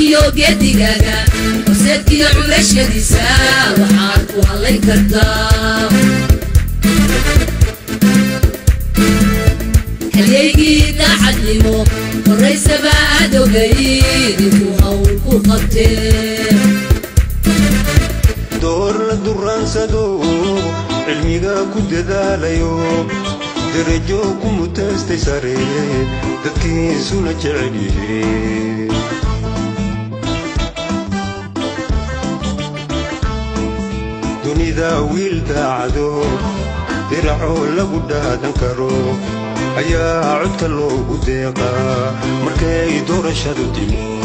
iyo geedigaaga horseedkiyo culashadiisa waxaad ku hadlayn kartaa halyaygii daacadnimo horaysaba aad ogayd intuu hawl ku qabtee door la duraansado cilmiga ku dadaalayo darajo ku mutaystay sare dadkiisuna jecel yihiin dunida wiil daacado diracoo lagu dhaadan karo ayaa codka loogu deeqaa markay doorashadu timi